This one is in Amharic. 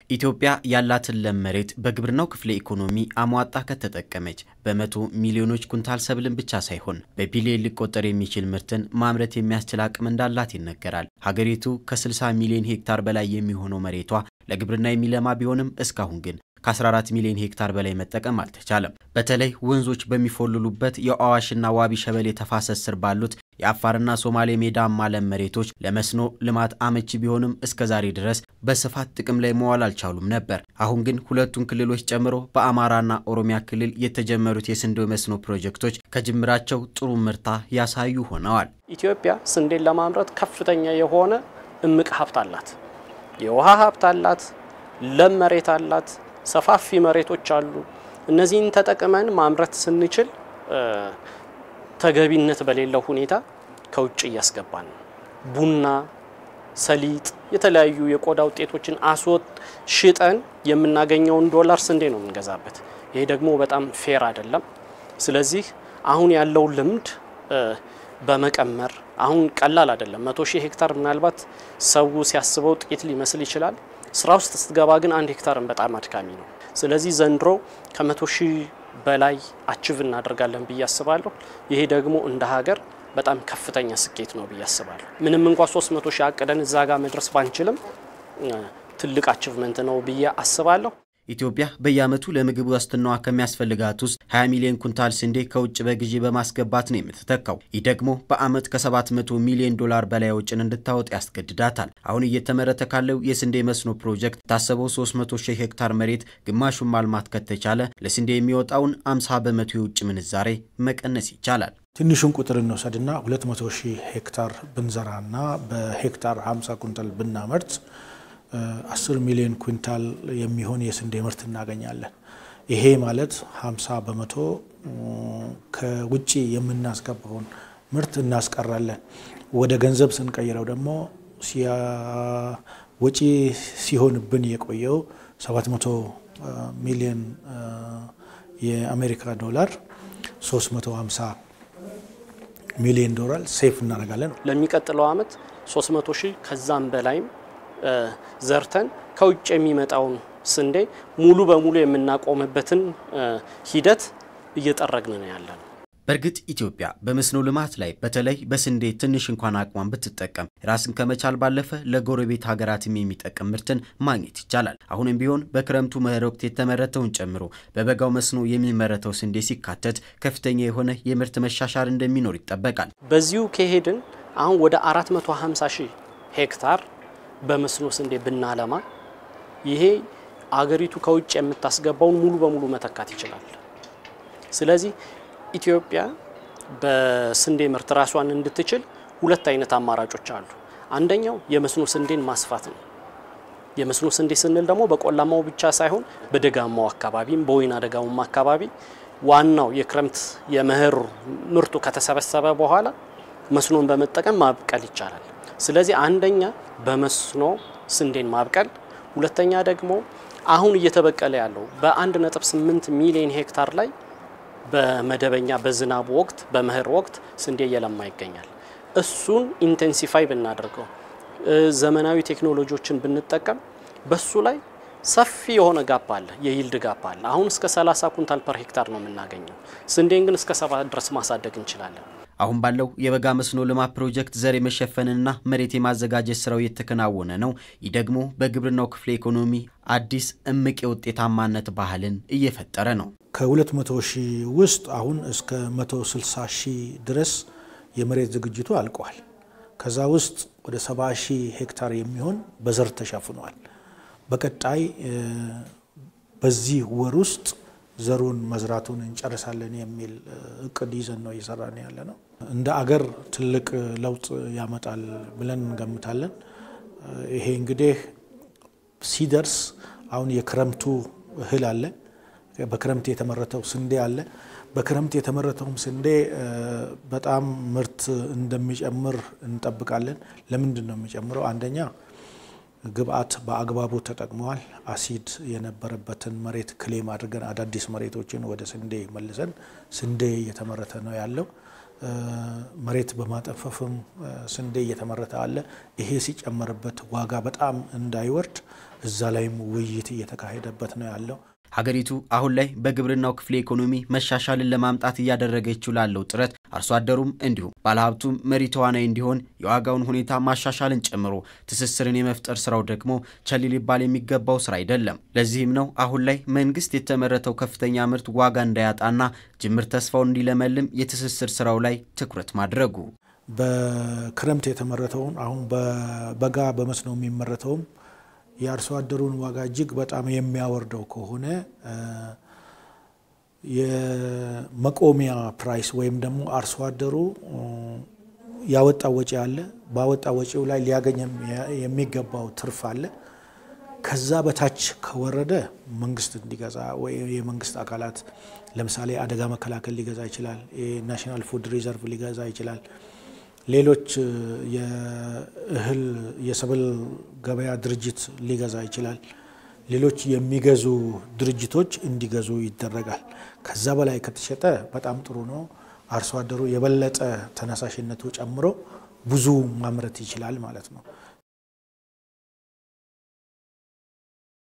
ኢትዮጵያ ያላትን ለም መሬት በግብርናው ክፍለ ኢኮኖሚ አሟጣ ከተጠቀመች በመቶ ሚሊዮኖች ኩንታል ሰብልን ብቻ ሳይሆን በቢሊዮን ሊቆጠር የሚችል ምርትን ማምረት የሚያስችል አቅም እንዳላት ይነገራል። ሀገሪቱ ከ60 ሚሊዮን ሄክታር በላይ የሚሆነው መሬቷ ለግብርና የሚለማ ቢሆንም እስካሁን ግን ከ14 ሚሊዮን ሄክታር በላይ መጠቀም አልተቻለም። በተለይ ወንዞች በሚፎልሉበት የአዋሽና ዋቢ ሸበሌ ተፋሰስ ስር ባሉት የአፋርና ሶማሌ ሜዳማ ለም መሬቶች ለመስኖ ልማት አመቺ ቢሆንም እስከ ዛሬ ድረስ በስፋት ጥቅም ላይ መዋል አልቻሉም ነበር። አሁን ግን ሁለቱን ክልሎች ጨምሮ በአማራና ኦሮሚያ ክልል የተጀመሩት የስንዴ መስኖ ፕሮጀክቶች ከጅምራቸው ጥሩ ምርታ ያሳዩ ሆነዋል። ኢትዮጵያ ስንዴን ለማምረት ከፍተኛ የሆነ እምቅ ሀብት አላት። የውሃ ሀብት አላት። ለም መሬት አላት። ሰፋፊ መሬቶች አሉ። እነዚህን ተጠቅመን ማምረት ስንችል ተገቢነት በሌለው ሁኔታ ከውጭ እያስገባን ነው። ቡና፣ ሰሊጥ፣ የተለያዩ የቆዳ ውጤቶችን አስወጥ ሽጠን የምናገኘውን ዶላር ስንዴ ነው የምንገዛበት። ይሄ ደግሞ በጣም ፌር አይደለም። ስለዚህ አሁን ያለው ልምድ በመቀመር አሁን ቀላል አይደለም። መቶ ሺህ ሄክታር ምናልባት ሰው ሲያስበው ጥቂት ሊመስል ይችላል። ስራ ውስጥ ስትገባ ግን አንድ ሄክታርን በጣም አድካሚ ነው። ስለዚህ ዘንድሮ ከመቶ ሺህ በላይ አችቭ እናደርጋለን ብዬ አስባለሁ። ይሄ ደግሞ እንደ ሀገር በጣም ከፍተኛ ስኬት ነው ብዬ አስባለሁ። ምንም እንኳ 300 ሺህ አቅደን እዛ ጋር መድረስ ባንችልም ትልቅ አችቭመንት ነው ብዬ አስባለሁ። ኢትዮጵያ በየዓመቱ ለምግብ ዋስትናዋ ከሚያስፈልጋት ውስጥ 20 ሚሊዮን ኩንታል ስንዴ ከውጭ በግዢ በማስገባት ነው የምትተካው። ይህ ደግሞ በዓመት ከ700 ሚሊዮን ዶላር በላይ ወጪን እንድታወጥ ያስገድዳታል። አሁን እየተመረተ ካለው የስንዴ መስኖ ፕሮጀክት ታሰበው 300 ሺህ ሄክታር መሬት ግማሹን ማልማት ከተቻለ ለስንዴ የሚወጣውን 50 በመቶ የውጭ ምንዛሬ መቀነስ ይቻላል። ትንሹን ቁጥር እንውሰድና 200 ሺህ ሄክታር ብንዘራና በሄክታር 50 ኩንታል ብናመርት 10 ሚሊዮን ኩንታል የሚሆን የስንዴ ምርት እናገኛለን። ይሄ ማለት 50 በመቶ ከውጭ የምናስገባውን ምርት እናስቀራለን። ወደ ገንዘብ ስንቀይረው ደግሞ ወጪ ሲሆንብን የቆየው 700 ሚሊዮን የአሜሪካ ዶላር 350 ሚሊዮን ዶላር ሴፍ እናደርጋለን። ለሚቀጥለው ዓመት 300 ሺህ ከዛም በላይም ዘርተን ከውጭ የሚመጣውን ስንዴ ሙሉ በሙሉ የምናቆምበትን ሂደት እየጠረግን ነው ያለ ነው። በእርግጥ ኢትዮጵያ በመስኖ ልማት ላይ በተለይ በስንዴ ትንሽ እንኳን አቅሟን ብትጠቀም ራስን ከመቻል ባለፈ ለጎረቤት ሀገራትም የሚጠቅም ምርትን ማግኘት ይቻላል። አሁንም ቢሆን በክረምቱ መኸር ወቅት የተመረተውን ጨምሮ በበጋው መስኖ የሚመረተው ስንዴ ሲካተት ከፍተኛ የሆነ የምርት መሻሻል እንደሚኖር ይጠበቃል። በዚሁ ከሄድን አሁን ወደ 450 ሺህ ሄክታር በመስኖ ስንዴ ብናለማ ይሄ አገሪቱ ከውጭ የምታስገባውን ሙሉ በሙሉ መተካት ይችላል። ስለዚህ ኢትዮጵያ በስንዴ ምርት ራሷን እንድትችል ሁለት አይነት አማራጮች አሉ። አንደኛው የመስኖ ስንዴን ማስፋት ነው። የመስኖ ስንዴ ስንል ደግሞ በቆላማው ብቻ ሳይሆን በደጋማው አካባቢም በወይና ደጋውም አካባቢ ዋናው የክረምት የመኸር ምርቱ ከተሰበሰበ በኋላ መስኖን በመጠቀም ማብቀል ይቻላል። ስለዚህ አንደኛ በመስኖ ስንዴን ማብቀል፣ ሁለተኛ ደግሞ አሁን እየተበቀለ ያለው በ1.8 ሚሊዮን ሄክታር ላይ በመደበኛ በዝናቡ ወቅት በመኸር ወቅት ስንዴ እየለማ ይገኛል። እሱን ኢንቴንሲፋይ ብናደርገው ዘመናዊ ቴክኖሎጂዎችን ብንጠቀም በሱ ላይ ሰፊ የሆነ ጋፕ አለ፣ የይልድ ጋፕ አለ። አሁን እስከ 30 ኩንታል ፐር ሄክታር ነው የምናገኘው። ስንዴን ግን እስከ ሰባ ድረስ ማሳደግ እንችላለን። አሁን ባለው የበጋ መስኖ ልማት ፕሮጀክት ዘር የመሸፈንና መሬት የማዘጋጀት ስራው እየተከናወነ ነው። ይህ ደግሞ በግብርናው ክፍለ ኢኮኖሚ አዲስ እምቅ የውጤታማነት ባህልን እየፈጠረ ነው። ከ200 ሺህ ውስጥ አሁን እስከ 160 ሺህ ድረስ የመሬት ዝግጅቱ አልቀዋል። ከዛ ውስጥ ወደ 70 ሺህ ሄክታር የሚሆን በዘር ተሸፍኗል። በቀጣይ በዚህ ወር ውስጥ ዘሩን መዝራቱን እንጨርሳለን የሚል እቅድ ይዘን ነው እየሰራን ያለ ነው። እንደ አገር ትልቅ ለውጥ ያመጣል ብለን እንገምታለን። ይሄ እንግዲህ ሲደርስ አሁን የክረምቱ እህል አለ፣ በክረምት የተመረተው ስንዴ አለ። በክረምት የተመረተውም ስንዴ በጣም ምርት እንደሚጨምር እንጠብቃለን። ለምንድን ነው የሚጨምረው? አንደኛ ግብአት በአግባቡ ተጠቅመዋል። አሲድ የነበረበትን መሬት ክሌም አድርገን አዳዲስ መሬቶችን ወደ ስንዴ መልሰን ስንዴ እየተመረተ ነው ያለው። መሬት በማጠፈፍም ስንዴ እየተመረተ አለ። ይሄ ሲጨመርበት ዋጋ በጣም እንዳይወርድ እዛ ላይም ውይይት እየተካሄደበት ነው ያለው። ሀገሪቱ አሁን ላይ በግብርናው ክፍለ ኢኮኖሚ መሻሻልን ለማምጣት እያደረገችው ላለው ጥረት አርሶ አደሩም እንዲሁም ባለሀብቱም መሪ ተዋናይ እንዲሆን የዋጋውን ሁኔታ ማሻሻልን ጨምሮ ትስስርን የመፍጠር ስራው ደግሞ ቸል ሊባል የሚገባው ስራ አይደለም። ለዚህም ነው አሁን ላይ መንግስት የተመረተው ከፍተኛ ምርት ዋጋ እንዳያጣና ጅምር ተስፋውን እንዲለመልም የትስስር ስራው ላይ ትኩረት ማድረጉ። በክረምት የተመረተውን አሁን በበጋ በመስኖ የሚመረተውም የአርሶ አደሩን ዋጋ እጅግ በጣም የሚያወርደው ከሆነ የመቆሚያ ፕራይስ ወይም ደግሞ አርሶ አደሩ ያወጣ ወጪ አለ። ባወጣ ወጪው ላይ ሊያገኝ የሚገባው ትርፍ አለ። ከዛ በታች ከወረደ መንግስት እንዲገዛ ወይ የመንግስት አካላት ለምሳሌ አደጋ መከላከል ሊገዛ ይችላል። የናሽናል ፉድ ሪዘርቭ ሊገዛ ይችላል። ሌሎች የእህል የሰብል ገበያ ድርጅት ሊገዛ ይችላል። ሌሎች የሚገዙ ድርጅቶች እንዲገዙ ይደረጋል። ከዛ በላይ ከተሸጠ በጣም ጥሩ ነው። አርሶ አደሩ የበለጠ ተነሳሽነቱ ጨምሮ ብዙ ማምረት ይችላል ማለት ነው።